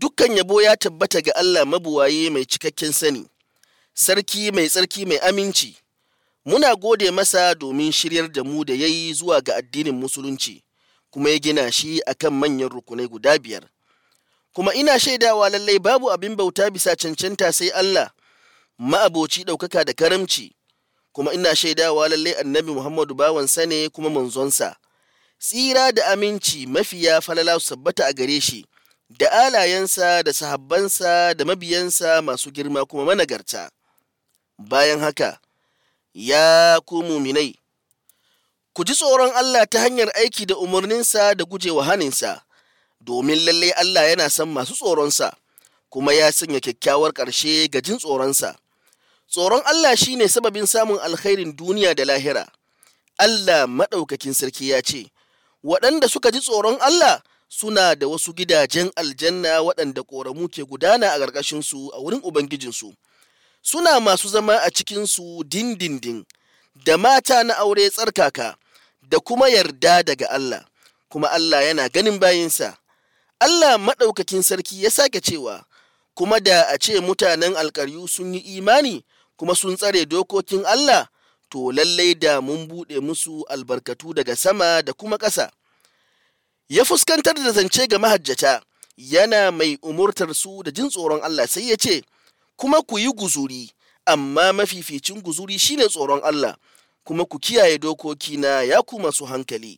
dukkan yabo ya tabbata ga Allah mabuwaye mai cikakken sani, sarki mai tsarki mai aminci, muna gode masa domin shiryar da mu da ya yi zuwa ga addinin musulunci, kuma ya gina shi akan manyan rukunai guda biyar. Kuma ina shaidawa lallai babu abin bauta bisa cancanta sai Allah, ma'aboci ɗaukaka da karamci, kuma ina shaidawa lallai annabi Muhammadu bawansa ne kuma manzonsa. Tsira da aminci mafiya falala su sabbata a gare shi. da alayensa da sahabbansa da mabiyansa masu girma kuma managarta. Bayan haka, ya ku muminai, ku ji tsoron Allah ta hanyar aiki da umarninsa da gujewa haninsa, domin lalle Allah yana son masu tsoronsa, kuma ya sanya kyakkyawar ƙarshe ga jin tsoronsa. Tsoron Allah shi ne sababin samun alkhairin duniya da lahira. Allah maɗaukakin sarki ya ce, waɗanda suka ji tsoron Allah suna da wasu gidajen aljanna waɗanda ƙoramu ke gudana a ƙarƙashinsu a wurin Ubangijinsu. Suna masu zama a cikinsu dindindin, da mata na aure tsarkaka, da kuma yarda daga Allah, kuma Allah yana ganin bayinsa. Allah maɗaukakin sarki ya sake cewa, kuma da a ce mutanen alƙaryu sun yi imani kuma sun tsare dokokin Allah, to lallai da mun buɗe musu albarkatu daga sama da kuma ƙasa. ya fuskantar da zance ga mahajjata yana mai umurtar su da jin tsoron Allah sai ya ce, Kuma ku yi guzuri, amma mafificin guzuri shine tsoron Allah, kuma ku kiyaye dokokina ya ku masu hankali.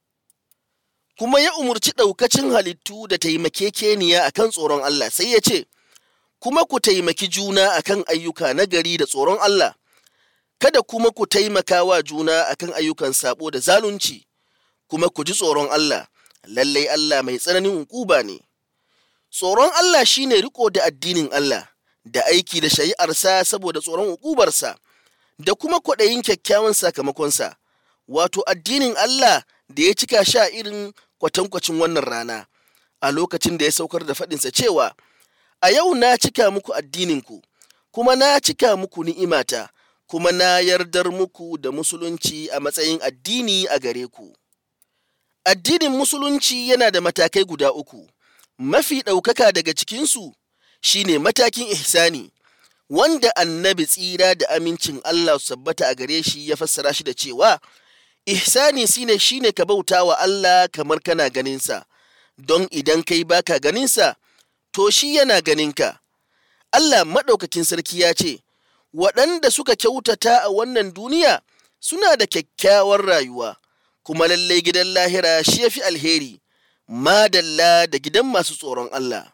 Kuma ya umurci ɗaukacin halittu da taimakekeniya a kan tsoron Allah sai ya ce, Kuma ku taimaki juna a kan ayyuka nagari da tsoron Allah, kada kuma ku taimaka wa juna a kan ayyukan sabo da zalunci, kuma ku ji tsoron Allah. lallai Allah mai tsananin hukuba ne. Tsoron Allah shine riko da addinin Allah, da aiki da shari'arsa saboda tsoron hukubarsa, da kuma kwaɗayin kyakkyawan sakamakonsa, wato addinin Allah da ya cika sha irin kwatankwacin wannan rana, a lokacin da ya saukar da faɗinsa cewa, A yau na cika muku addininku, kuma na cika muku ni'imata, kuma na yardar muku da musulunci a matsayin addini a gare ku. Addinin Musulunci yana da matakai guda uku, mafi ɗaukaka daga cikinsu shi ne matakin ihsani, wanda annabi tsira da amincin Allah su sabbata a gare shi ya fassara shi da cewa, ihsani shine shine ka bauta wa Allah kamar kana ganinsa, don idan kai baka ganinsa, to shi yana ganinka. Allah maɗaukakin sarki ya ce, waɗanda suka kyautata a wannan duniya suna da kyakkyawar rayuwa. kuma lallai gidan lahira shi ya fi alheri, madalla da gidan masu tsoron Allah.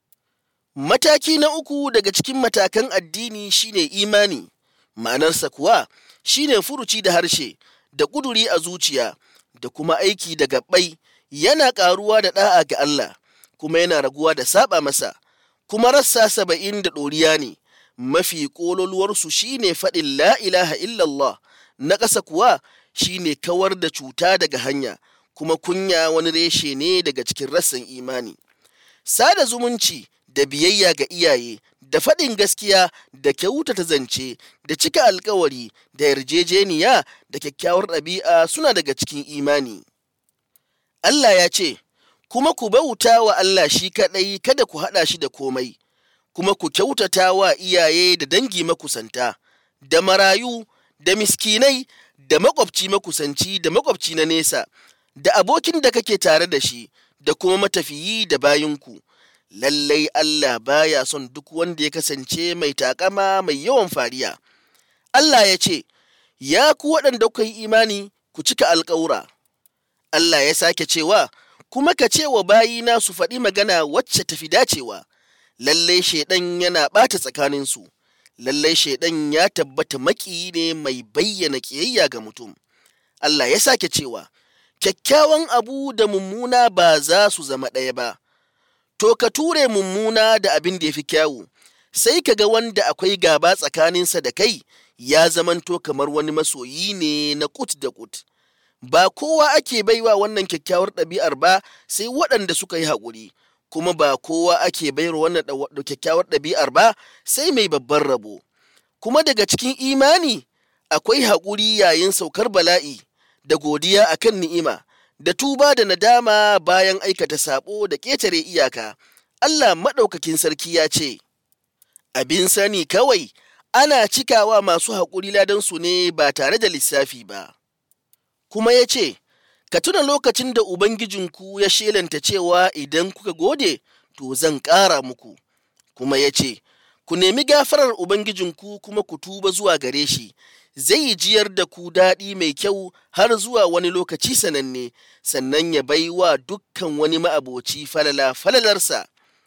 Mataki na uku daga cikin matakan addini shine imani, ma'anarsa kuwa shine furuci da harshe, da ƙuduri a zuciya, da kuma aiki da gaɓai, yana ƙaruwa da ɗa'a ga Allah, kuma yana raguwa da saba masa, kuma rassa saba'in da ɗoriya ne, mafi ƙololuwarsu shine faɗin la ilaha illallah, na ƙasa kuwa shine kawar da cuta daga hanya kuma kunya wani reshe ne daga cikin rassan imani sada zumunci da biyayya ga iyaye da faɗin gaskiya da kyautata zance da cika alkawari da yarjejeniya da kyakkyawar ɗabi'a suna daga cikin imani Allah ya ce kuma ku bauta wa Allah shi kaɗai kada ku haɗa shi da komai kuma ku kyautata wa iyaye da dangi makusanta da marayu da miskinai da makwabci makusanci da makwabci na nesa, da abokin da kake tare da shi, da kuma matafiyi da bayinku. Lallai Allah baya son duk wanda ya kasance mai takama mai yawan fariya. Allah ya ce, Ya ku waɗanda kuka yi imani, ku cika alƙawura. Allah ya sake cewa, Kuma ka ce wa bayina su faɗi magana wacce tafi dacewa, lallai shaiɗan yana ɓata tsakaninsu. lallai shaidan ya tabbata maƙiyi ne mai bayyana ƙiyayya ga mutum. Allah ya sake cewa, kyakkyawan abu da mummuna ba za su zama ɗaya ba, to ka ture mummuna da abin da ya fi kyawu, sai ka ga wanda akwai gaba tsakaninsa da kai ya zamanto kamar wani masoyi ne na kut da kut. Ba kowa ake baiwa wannan kyakkyawar ɗabi'ar ba sai waɗanda suka yi haƙuri. kuma ba kowa ake bayar wannan kyakkyawar ɗabi'ar ba sai mai babban rabo. Kuma daga cikin imani akwai haƙuri yayin saukar bala'i da godiya akan ni'ima da tuba da nadama bayan aikata saɓo da ƙetare iyaka. Allah maɗaukakin sarki ya ce, Abin sani kawai ana cikawa masu haƙuri ladansu ne ba tare da lissafi ba. Kuma ya ce, Ka tuna lokacin da Ubangijinku ya shelanta cewa idan kuka gode, to zan ƙara muku. Kuma ya ce, Ku nemi gafarar Ubangijinku kuma ku tuba zuwa gare shi, zai jiyar da ku daɗi mai kyau har zuwa wani lokaci sananne, sannan ya bai wa dukkan wani ma'aboci falala falalarsa.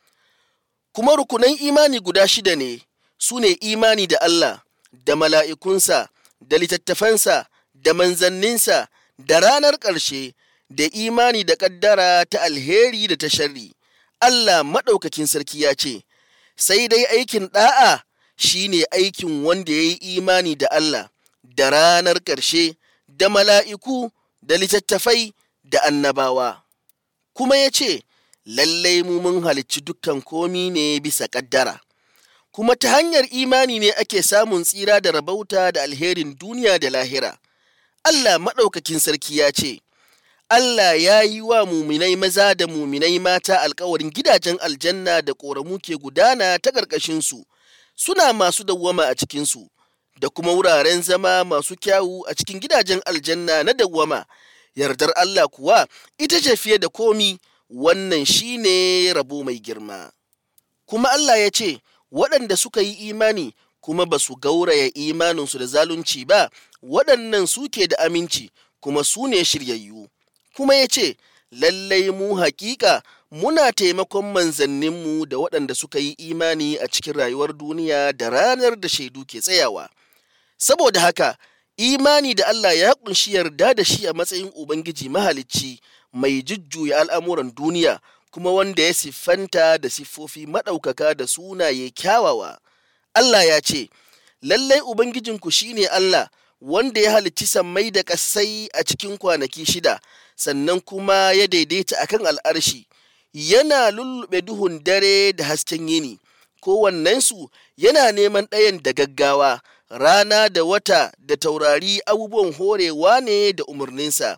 Kuma rukunan imani guda shida ne, su ne imani da Allah, da mala'ikunsa, da littattafansa, da manzanninsa, da ranar ƙarshe, da imani da ƙaddara ta alheri da ta sharri. Allah maɗaukakin sarki ya ce, Sai dai aikin ɗa'a shi ne aikin wanda ya yi imani da Allah, da ranar ƙarshe, da mala'iku, da littattafai, da annabawa. Kuma ya ce, Lallai mu mun halicci dukkan komi ne bisa ƙaddara. Kuma ta hanyar imani ne ake samun tsira da rabauta da alherin duniya da lahira. Allah maɗaukakin sarki ya ce, Allah ya yi wa muminai maza da muminai mata alkawarin gidajen aljanna da ƙoramu ke gudana ta ƙarƙashinsu, suna masu dawwama a cikinsu, da kuma wuraren zama masu kyawu a cikin gidajen aljanna na dawwama. Yardar Allah kuwa ita ce fiye da komi, wannan shi ne rabo mai girma. Kuma Allah ya ce, waɗanda suka yi imani kuma ba su gauraya imaninsu da zalunci ba, waɗannan suke da aminci kuma su ne shiryayyu. Kuma ya ce, Lallai mu hakika muna taimakon manzanninmu da waɗanda suka yi imani a cikin rayuwar duniya da ranar da shaidu ke tsayawa. Saboda haka, imani da Allah ya ƙunshi yarda da shi a matsayin Ubangiji mahalicci mai jujjuya al'amuran duniya kuma wanda ya siffanta da siffofi maɗaukaka da sunaye kyawawa. Allah ya ce, Lallai Ubangijinku shi ne Allah wanda ya halicci sammai da ƙasai a cikin kwanaki shida, sannan kuma ya daidaita akan al'arshi, yana lullube duhun dare da hasken yini, kowannensu yana neman ɗayan da gaggawa, rana da wata da taurari abubuwan horewa ne da umarninsa.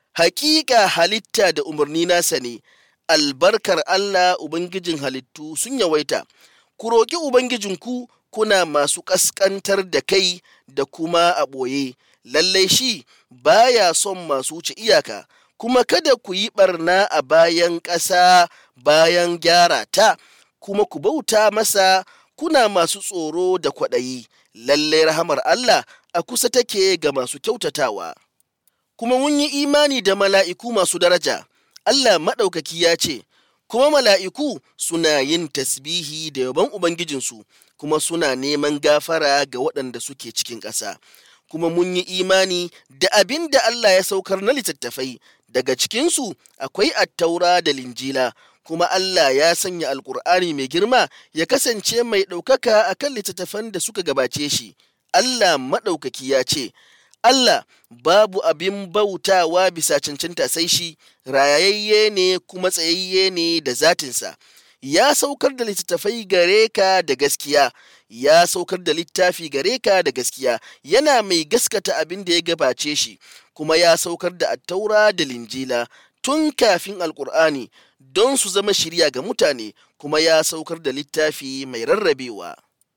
Hakika halitta da umarni nasa ne, albarkar Allah Ubangijin halittu sun yawaita, ku roƙi Ubangijinku kuna masu ƙasƙantar da kai da kuma a ɓoye, lallai shi baya son masu wuce iyaka, kuma kada ku yi ɓarna a bayan ƙasa bayan gyara ta, kuma ku bauta masa kuna masu tsoro da kwaɗayi, lallai rahamar Allah a kusa take ga masu kyautatawa. Kuma mun yi imani da mala'iku masu daraja, Allah maɗaukaki ya ce, kuma mala'iku suna yin tasbihi da yabon Ubangijinsu, kuma suna neman gafara ga waɗanda suke cikin ƙasa. Kuma mun yi imani da abin da Allah ya saukar na littattafai, daga cikinsu akwai attaura da linjila, kuma Allah ya sanya Alƙur'ani mai girma ya kasance mai ɗaukaka a kan littattafan da suka gabace shi. Allah maɗaukaki ya ce, Allah babu abin bautawa bisa cancanta sai shi, rayayye ne kuma tsayayye ne da zatinsa. Ya saukar da littattafai gare ka da gaskiya, ya saukar da littafi gare ka da gaskiya, yana mai gaskata abin da ya gabace shi, kuma ya saukar da attaura da linjila tun kafin alkur'ani don su zama shirya ga mutane, kuma ya saukar da littafi mai rarrabewa.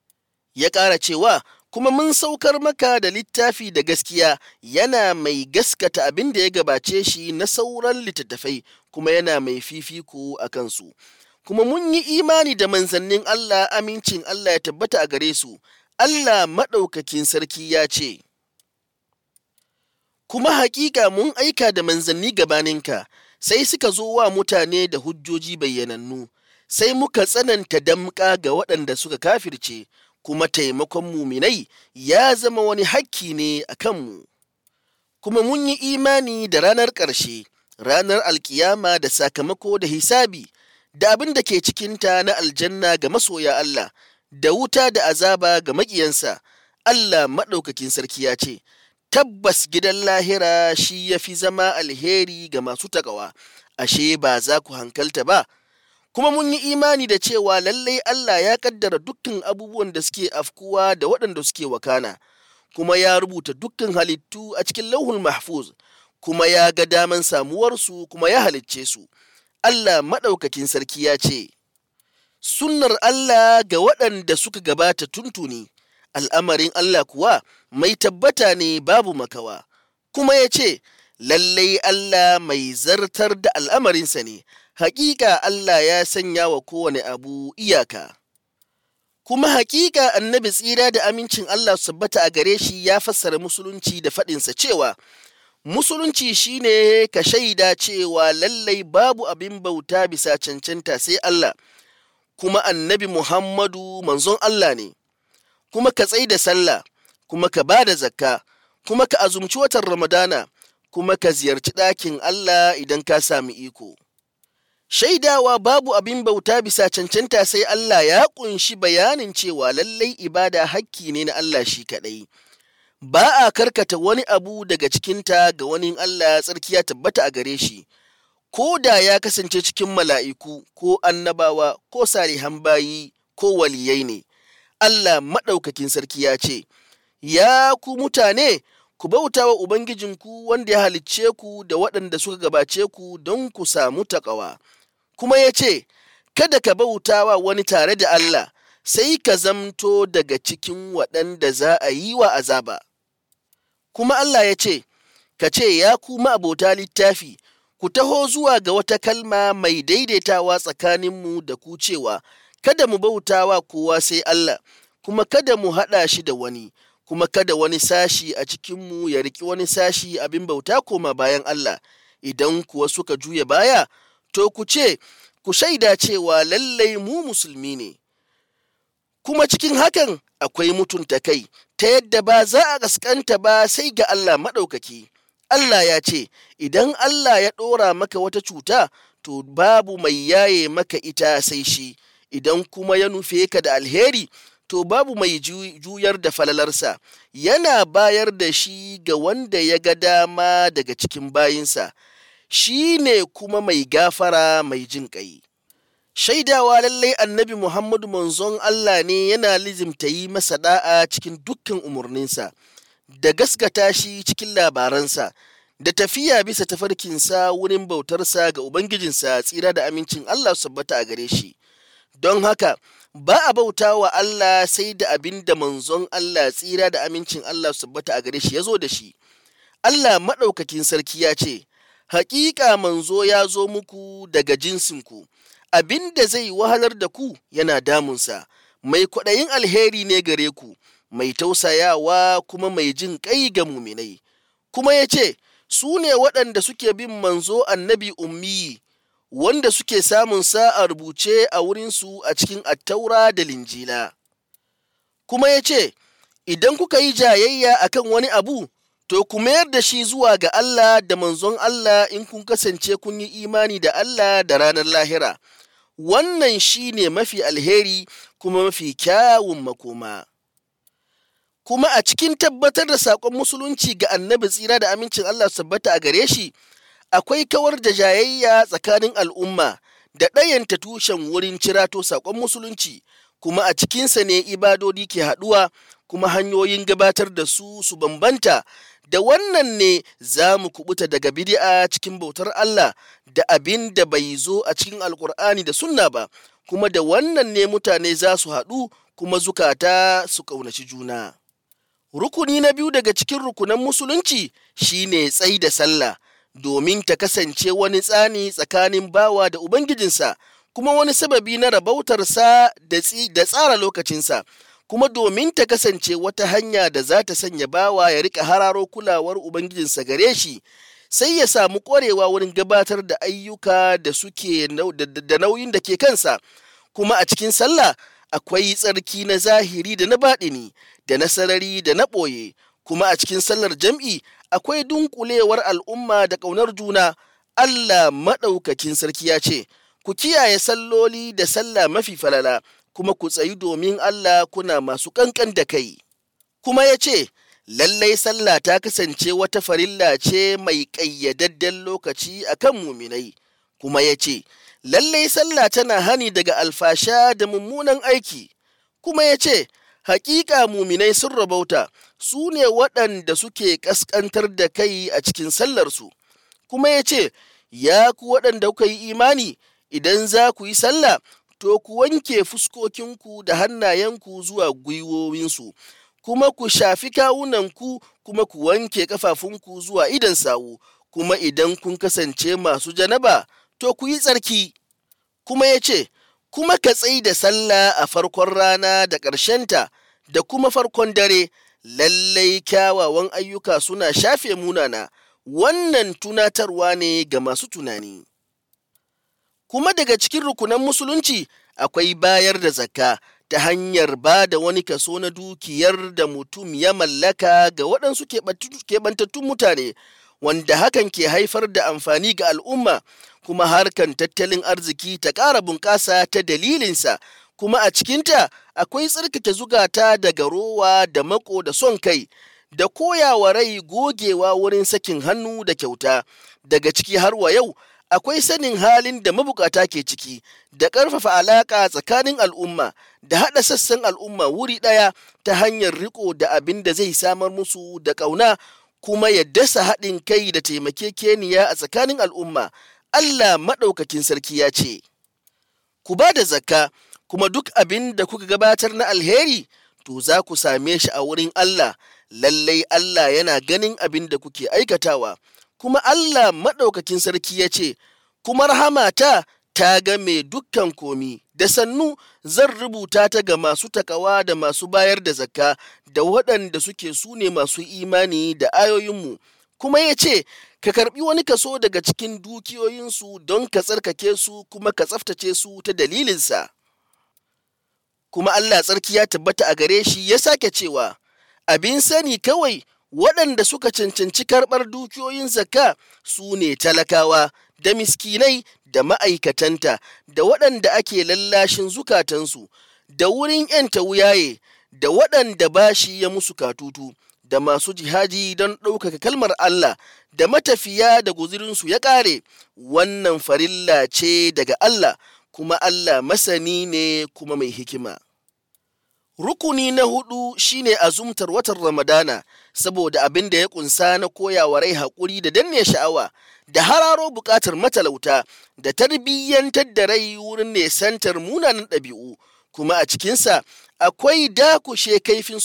Ya ƙara cewa, kuma mun saukar maka da littafi da gaskiya yana mai gaskata abin da ya gabace shi na sauran littattafai kuma yana mai fifiko a kansu. Kuma mun yi imani da manzannin Allah amincin Allah ya tabbata a gare su, Allah maɗaukakin sarki ya ce, Kuma hakika mun aika da manzanni gabaninka, sai suka zo wa mutane da hujjoji bayyanannu, sai muka tsananta damƙa ga waɗanda suka kafirce. kuma taimakon muminai ya zama wani hakki ne a kanmu. Kuma mun yi imani da ranar ƙarshe, ranar alkiyama da sakamako da hisabi, da abin da ke cikinta na aljanna ga masoya Allah, da wuta da azaba ga maƙiyansa. Allah maɗaukakin sarki ya ce, Tabbas gidan lahira shi ya fi zama alheri ga masu taƙawa, ashe ba za ku hankalta ba. kuma mun yi imani da cewa lallai Allah ya kaddara dukkan abubuwan da suke afkuwa da waɗanda suke wakana, kuma ya rubuta dukkan halittu a cikin lauhul mahfuz, kuma ya ga daman samuwarsu kuma ya halicce su. Allah maɗaukakin sarki ya ce, sunnar Allah ga waɗanda suka gabata tuntuni, al'amarin Allah kuwa mai tabbata ne babu makawa, kuma ya ce, Lallai Allah mai zartar da al'amarinsa ne, haƙiƙa Allah ya sanya wa kowane abu iyaka. Kuma haƙiƙa annabi tsira da amincin Allah su tabbata a gare shi ya fassara musulunci da faɗinsa cewa, Musulunci shine ka shaida cewa lallai babu abin bauta bisa cancanta sai Allah. kuma annabi Muhammadu manzon Allah ne, kuma ka tsai da sallah, kuma ka ba da zakka, kuma ka azumci watan Ramadana, kuma ka ziyarci ɗakin Allah idan ka sami iko. Shaidawa babu abin bauta bisa cancanta sai Allah ya ƙunshi bayanin cewa lallai ibada hakki ne na Allah shi kaɗai. Ba a karkata wani abu daga cikinta ga wani Allah tsarki ya tabbata a gare shi. ko da ya kasance cikin mala'iku ko annabawa ko salihan bayi ko waliyai ne, Allah maɗaukakin sarki ya ce, Ya ku mutane, ku bauta wa Ubangijinku wanda ya halicce ku da waɗanda suka gabace ku don ku samu taƙawa. Kuma ya ce, Kada ka bauta wa wani tare da Allah, sai ka zamto daga cikin waɗanda za a yi wa azaba. Kuma Allah ya ce, Ka ce, Ya ku abota littafi, ku taho zuwa ga wata kalma mai daidaitawa tsakaninmu da ku cewa, Kada mu bauta wa kowa sai Allah, kuma kada mu haɗa shi da wani, kuma kada wani sashi a cikinmu ya riƙi wani sashi abin bauta koma bayan Allah, idan kuwa suka juya baya, to ku ce, ku shaida cewa lallai mu musulmi ne. Kuma cikin hakan akwai mutunta kai, ta yadda ba za a ƙasƙanta ba sai ga Allah maɗaukaki. Allah ya ce, Idan Allah ya ɗora maka wata cuta, to babu mai yaye maka ita sai shi, idan kuma ya nufe ka da alheri, to babu mai juyar da falalarsa, yana bayar da shi ga wanda ya ga dama daga cikin bayinsa, shi ne kuma mai gafara mai jin ƙai. Shaidawa lallai annabi Muhammadu manzon Allah ne yana lizimta yi masa da'a cikin dukkan umarninsa. da gaskata shi cikin labaransa da tafiya bisa tafarkinsa wurin bautarsa ga Ubangijinsa tsira da amincin Allah su tabbata a gare shi. Don haka, ba a bauta wa Allah sai da abin da manzon Allah tsira da amincin Allah su tabbata a gare shi ya zo da shi. Allah maɗaukakin sarki ya ce, Hakika manzo ya zo muku daga jinsinku, abin da zai wahalar da ku yana damunsa, mai kwaɗayin alheri ne gare ku. mai tausayawa kuma mai jin ƙai ga muminai, kuma ya ce, Su ne waɗanda suke bin manzo annabi ummi wanda suke samun sa a rubuce a wurinsu a cikin attaura da linjila. Kuma ya ce, Idan kuka yi jayayya akan wani abu, to ku mayar da shi zuwa ga Allah da manzon Allah in kun kasance kun yi imani da Allah da ranar lahira. Wannan shi ne mafi alheri kuma mafi kyawun makoma. kuma a cikin tabbatar da saƙon musulunci ga annabi tsira da amincin Allah su tabbata a gare shi akwai kawar da jayayya tsakanin al'umma da ɗayanta tushen wurin cirato saƙon musulunci kuma a cikinsa ne ibadodi ke haɗuwa kuma hanyoyin gabatar da su su bambanta da wannan ne za mu kubuta daga bid'a cikin bautar Allah da abin da bai zo a cikin alkur'ani da sunna ba kuma da wannan ne mutane za su haɗu kuma zukata su ƙaunaci juna. Rukuni na biyu daga cikin rukunan musulunci shine tsai da sallah domin ta kasance wani tsani tsakanin bawa da Ubangijinsa kuma wani sababi na rabautarsa da tsara lokacinsa kuma domin ta kasance wata hanya da za ta sanya bawa ya rika hararo kulawar Ubangijinsa gare shi sai ya samu ƙwarewa wurin gabatar da ayyuka da suke da nauyin da ke kansa kuma a cikin sallah akwai tsarki na zahiri da na baɗini da na sarari da na ɓoye kuma a cikin sallar jam'i akwai dunkulewar al'umma da ƙaunar juna Allah maɗaukakin sarki ya ce ku kiyaye salloli da sallah mafi falala kuma ku tsayi domin Allah kuna masu ƙanƙan da kai kuma ya ce lallai sallah ta kasance wata farilla ce mai ƙayyadadden lokaci akan muminai kuma ya ce lallai sallah tana hani daga alfasha da mummunan aiki kuma ya ce hakika muminai sun rabauta su ne waɗanda suke ƙasƙantar da kai a cikin sallarsu kuma ya ce ya ku waɗanda kuka yi imani idan za ku yi sallah to ku wanke fuskokinku da hannayenku zuwa gwiwowinsu, kuma ku shafi kawunanku kuma ku wanke ƙafafunku zuwa idan sawu, kuma idan kun kasance masu janaba, to ku yi tsarki. Kuma ya ce, kuma ka tsai da sallah a farkon rana da ƙarshenta da kuma farkon dare, lallai kyawawan ayyuka suna shafe munana, wannan tunatarwa ne ga masu tunani. Kuma daga cikin rukunan musulunci akwai bayar da zakka ta hanyar ba da wani kaso na dukiyar da mutum ya mallaka ga waɗansu keɓantattun mutane, wanda hakan ke haifar da amfani ga al'umma, kuma harkan tattalin arziki ta ƙara bunƙasa ta dalilinsa, kuma a cikinta akwai tsarkake zugata daga rowa da mako da son kai. da koyawa rai gogewa wurin sakin hannu da kyauta daga ciki har wa yau akwai sanin halin da mabukata ke ciki da ƙarfafa alaƙa tsakanin al'umma da haɗa sassan al'umma wuri ɗaya ta hanyar riko da abin da zai samar musu da ƙauna kuma ya dasa haɗin kai da taimakekeniya a tsakanin al'umma Allah maɗaukakin sarki ya ce ku ba da zakka kuma duk abin da kuka gabatar na alheri to za ku same shi a wurin Allah lallai Allah yana ganin abin da kuke aikatawa, kuma Allah maɗaukakin sarki ya ce, kuma rahamata ta game dukkan komi, da sannu zan rubuta ta ga masu takawa da masu bayar da zakka da waɗanda suke su ne masu imani da ayoyinmu, kuma ya ce, ka karɓi wani kaso daga cikin dukiyoyinsu don ka tsarkake su kuma ka tsaftace su ta dalilinsa. Kuma Allah tsarki ya tabbata a gare shi ya sake cewa, abin sani kawai waɗanda suka cancanci karɓar dukiyoyin zakka su ne talakawa da miskinai da ma'aikatanta da waɗanda ake lallashin zukatansu da wurin ‘yanta wuyaye da waɗanda bashi ya musu katutu da masu jihadi don ɗaukaka kalmar Allah da matafiya da guzurinsu ya ƙare wannan farilla ce daga Allah kuma Allah masani ne kuma mai hikima. Rukuni na hudu shine azumtar watan Ramadana saboda abin da ya kunsa na koyawa rai haƙuri da danne sha'awa da hararo buƙatar matalauta da tarbiyyantar da rai wurin nesantar munanan ɗabi'u kuma a cikinsa akwai dakushe kaifin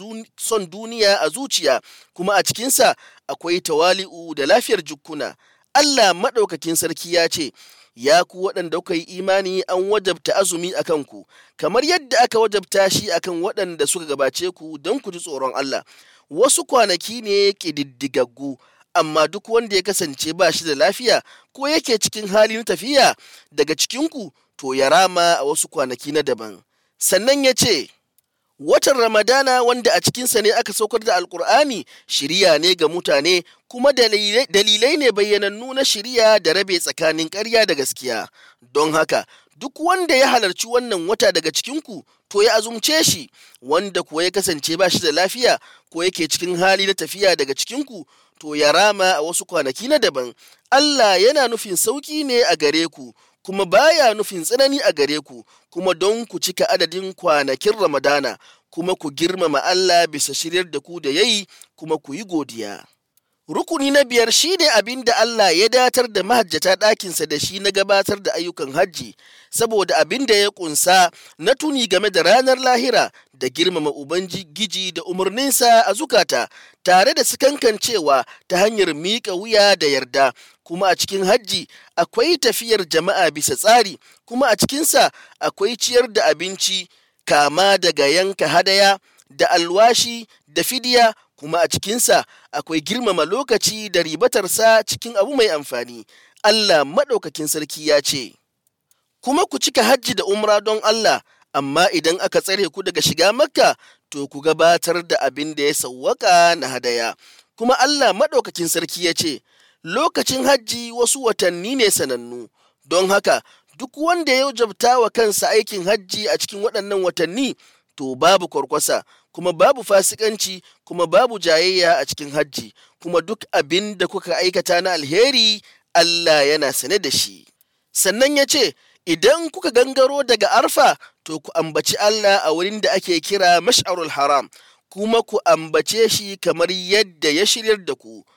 son duniya a zuciya kuma a cikinsa akwai tawali'u da lafiyar jukkuna. Allah maɗaukakin sarki ya ce, ya ku waɗanda kuka yi imani an wajabta azumi a kanku, kamar yadda aka wajabta shi akan waɗanda suka gabace ku don ku ji tsoron Allah. Wasu kwanaki ne ƙididdigaggu, amma duk wanda ya kasance ba shi da lafiya ko yake cikin halin tafiya daga cikinku, to ya rama a wasu kwanaki na daban. Sannan ya ce, Watan Ramadana wanda a cikinsa ne aka saukar da Alƙur'ani shiriya ne ga mutane kuma dalilai ne bayyanannu na shiriya da rabe tsakanin ƙarya da gaskiya. Don haka, duk wanda ya halarci wannan wata daga cikinku to ya azumce shi, wanda kuwa ya kasance ba shi da lafiya ko yake cikin hali na tafiya daga cikinku to ya rama a wasu kwanaki na daban. Allah yana nufin sauƙi ne a gare ku. kuma baya nufin tsanani a gare ku, kuma don ku cika adadin kwanakin Ramadana, kuma ku girmama Allah bisa shiryar da ku da yayi, kuma ku yi godiya. Rukuni na biyar shi ne abin da Allah ya datar da mahajjata ɗakinsa da shi na gabatar da ayyukan hajji, saboda abin da ya ƙunsa na tuni game da ranar lahira da girmama Ubangiji da umarninsa a zukata, tare da cewa ta hanyar miƙa wuya da yarda. kuma a cikin hajji akwai tafiyar jama'a bisa tsari kuma a cikinsa akwai ciyar da abinci kama daga yanka hadaya da alwashi da fidiya kuma a cikinsa akwai girmama lokaci da ribatarsa cikin abu mai amfani Allah maɗaukakin sarki ya ce kuma ku cika hajji da umra don Allah amma idan aka tsare ku daga shiga makka to ku gabatar da abin da ya sawwaka na hadaya kuma Allah maɗaukakin sarki ya ce lokacin hajji wasu watanni ne sanannu don haka duk wanda ya jabta wa kansa aikin hajji a cikin waɗannan watanni to babu kwarkwasa kuma babu fasikanci kuma babu jayayya a cikin hajji kuma duk abin da kuka aikata na alheri Allah yana sane da shi sannan ya ce idan kuka gangaro daga arfa to ku ambaci Allah a wurin da ake kira mash'arul haram kuma ku ambace shi kamar yadda ya shiryar da ku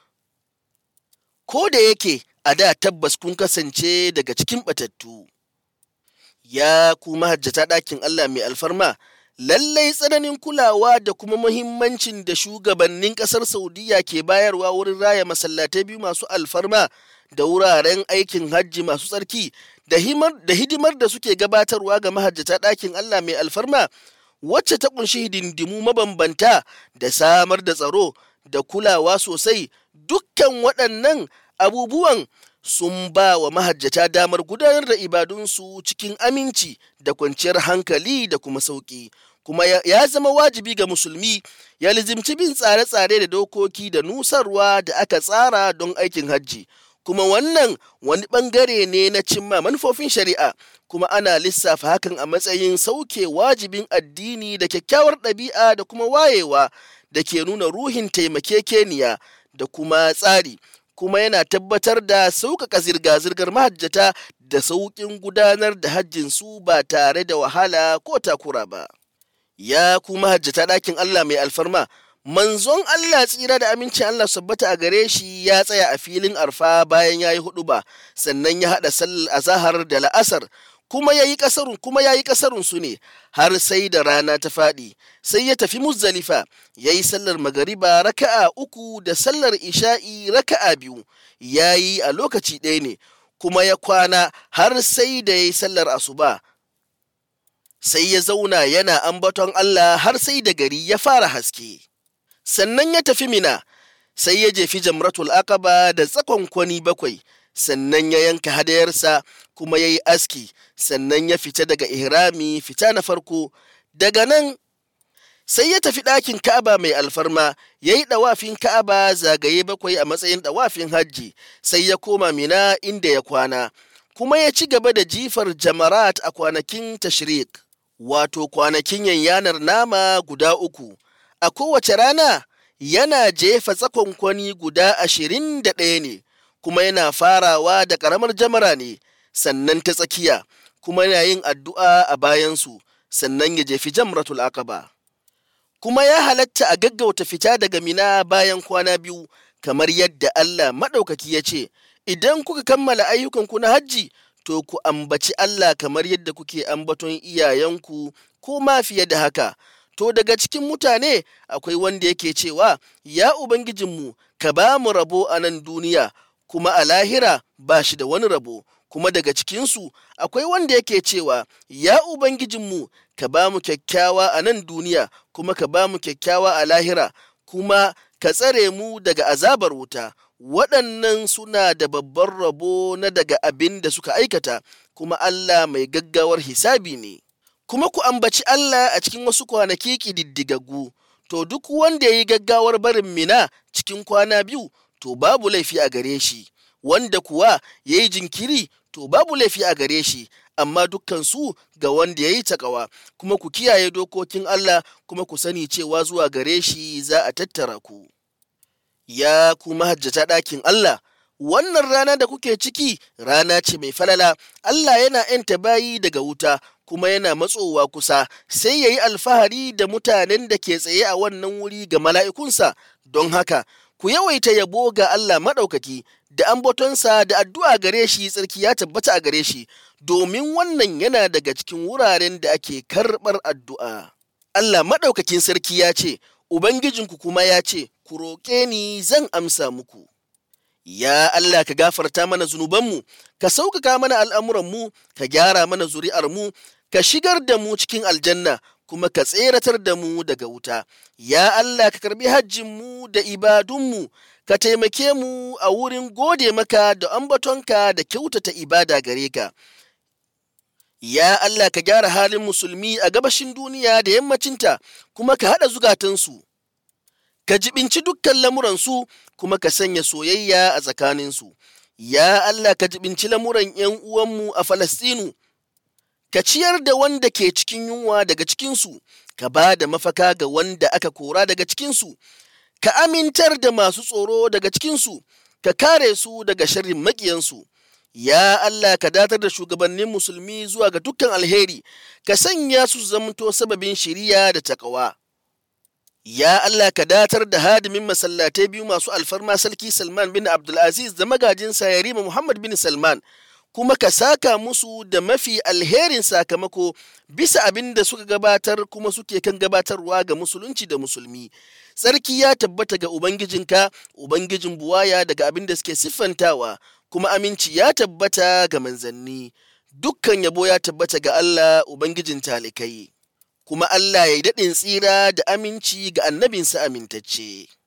ko da yake a da tabbas kun kasance daga cikin batattu Ya ku mahajjata ɗakin Allah mai alfarma, lallai tsananin kulawa da kuma muhimmancin da shugabannin ƙasar Saudiya ke bayarwa wurin raya masallatai biyu masu alfarma da wuraren aikin hajji masu tsarki da hidimar da suke gabatarwa ga mahajjata ɗakin Allah mai alfarma wacce ta ƙunshi hidindimu mabambanta da samar da tsaro da kulawa sosai dukkan waɗannan abubuwan sun ba wa mahajjata damar gudanar da ibadunsu cikin aminci da kwanciyar hankali da kuma sauƙi kuma ya zama wajibi ga musulmi ya lizimci bin tsare-tsare da dokoki da nusarwa da aka tsara don aikin hajji kuma wannan wani ɓangare ne na cimma manufofin shari'a kuma ana lissafa hakan a matsayin sauke wajibin addini da kyakkyawar ɗabi'a da kuma wayewa da ke nuna ruhin taimakekeniya da kuma tsari kuma yana tabbatar da sauƙaƙa zirga-zirgar mahajjata da sauƙin gudanar da hajjinsu ba tare da wahala ko takura ba. Ya ku mahajjata ɗakin Allah mai alfarma, manzon Allah tsira da amincin Allah sabbata a gare shi ya tsaya a filin arfa bayan ya yi hudu ba, sannan ya haɗa sallar azahar da la'asar kuma ya yi ƙasarun kuma ya yi ƙasarun su ne har sai da rana ta faɗi sai ya tafi muzdalifa ya yi sallar magariba raka'a uku da sallar isha'i raka'a biyu ya yi a lokaci ɗaya ne kuma ya kwana har sai da ya yi sallar asuba sai ya zauna yana ambaton Allah har sai da gari ya fara haske sannan ya tafi mina sai ya jefi jamratul aqaba da tsakon kwani bakwai sannan ya yanka hadayarsa kuma ya yi aski sannan ya fita daga ihrami fita na farko daga nan sai ya tafi ɗakin ka'aba mai alfarma ya yi ɗawafin ka'aba zagaye bakwai a matsayin ɗawafin hajji sai ya koma mina inda ya kwana kuma ya ci gaba da jifar jamarat a kwanakin tashrik wato kwanakin yanyanar nama guda uku a kowace rana yana jefa tsakonkwani guda ashirin da ɗaya ne kuma yana farawa da ƙaramar jamara ne sannan ta tsakiya kuma yana yin addu'a a bayansu sannan ya jefi jamratul aqaba kuma ya halatta a gaggauta fita daga mina bayan kwana biyu kamar yadda Allah maɗaukaki ya ce idan kuka kammala ayyukanku na hajji to ku ambaci Allah kamar yadda kuke ambaton iyayenku ko ma fiye da haka to daga cikin mutane akwai wanda yake cewa ya ubangijinmu ka ba mu rabo a nan duniya kuma a lahira ba shi da wani rabo kuma daga cikinsu akwai wanda yake cewa ya ubangijinmu ka ba mu kyakkyawa a nan duniya kuma ka ba mu kyakkyawa a lahira kuma ka tsare mu daga azabar wuta waɗannan suna da babban rabo na daga abin da suka aikata kuma Allah mai gaggawar hisabi ne kuma ku ambaci Allah a cikin wasu kwanaki ƙididdigaggu to duk wanda ya yi gaggawar barin mina cikin kwana biyu to babu laifi a gare shi wanda kuwa ya yi jinkiri to babu laifi a gare shi amma dukkansu ga wanda ya yi takawa kuma ku kiyaye dokokin Allah kuma ku sani cewa zuwa gare shi za a tattara ku ya ku mahajjata ɗakin Allah wannan rana da kuke ciki rana ce mai falala Allah yana ‘yanta bayi daga wuta kuma yana matsowa kusa sai ya yi alfahari da mutanen da ke tsaye a wannan wuri ga mala'ikunsa don haka ku yawaita yabo ga Allah maɗaukaki da ambatonsa da addu'a gare shi tsarki ya tabbata a gare shi domin wannan yana daga cikin wuraren da ake karɓar addu'a. Allah maɗaukakin sarki ya ce, Ubangijinku kuma ya ce, Ku roƙe ni zan amsa muku. Ya Allah ka gafarta mana zunubanmu, ka sauƙaƙa mana al'amuranmu, ka gyara mana zuri'armu, ka shigar da mu cikin aljanna, kuma ka tseratar da mu daga wuta. Ya Allah ka karbi hajjinmu da ibadunmu, ka taimake mu a wurin gode maka da ambatonka da kyautata ibada gare ka. Ya Allah ka gyara halin musulmi a gabashin duniya da yammacinta, kuma ka haɗa zugatansu. Ka jibinci dukkan lamuransu, kuma ka sanya soyayya a tsakaninsu. Ya Allah ka jibinci lamuran ‘yan uwanmu a Falastinu. ka ciyar da wanda ke cikin yunwa daga cikinsu, ka ba da mafaka ga wanda aka kora daga cikinsu, ka amintar da masu tsoro daga cikinsu, ka kare su daga sharrin maƙiyansu. Ya Allah ka datar da shugabannin musulmi zuwa ga dukkan alheri, ka sanya su zamto sababin shiriya da takawa. Ya Allah ka datar da hadimin masallatai biyu masu alfarma sarki Salman bin Abdulaziz da magajinsa Yarima Muhammad bin Salman. kuma ka saka musu da mafi alherin sakamako bisa abin da suka gabatar kuma suke kan gabatarwa ga musulunci da musulmi. Tsarki ya tabbata ga Ubangijinka, Ubangijin buwaya daga abin da suke siffantawa, kuma aminci ya tabbata ga manzanni. Dukkan yabo ya tabbata ga Allah Ubangijin talikai, kuma Allah ya yi daɗin tsira da aminci ga annabinsa amintacce.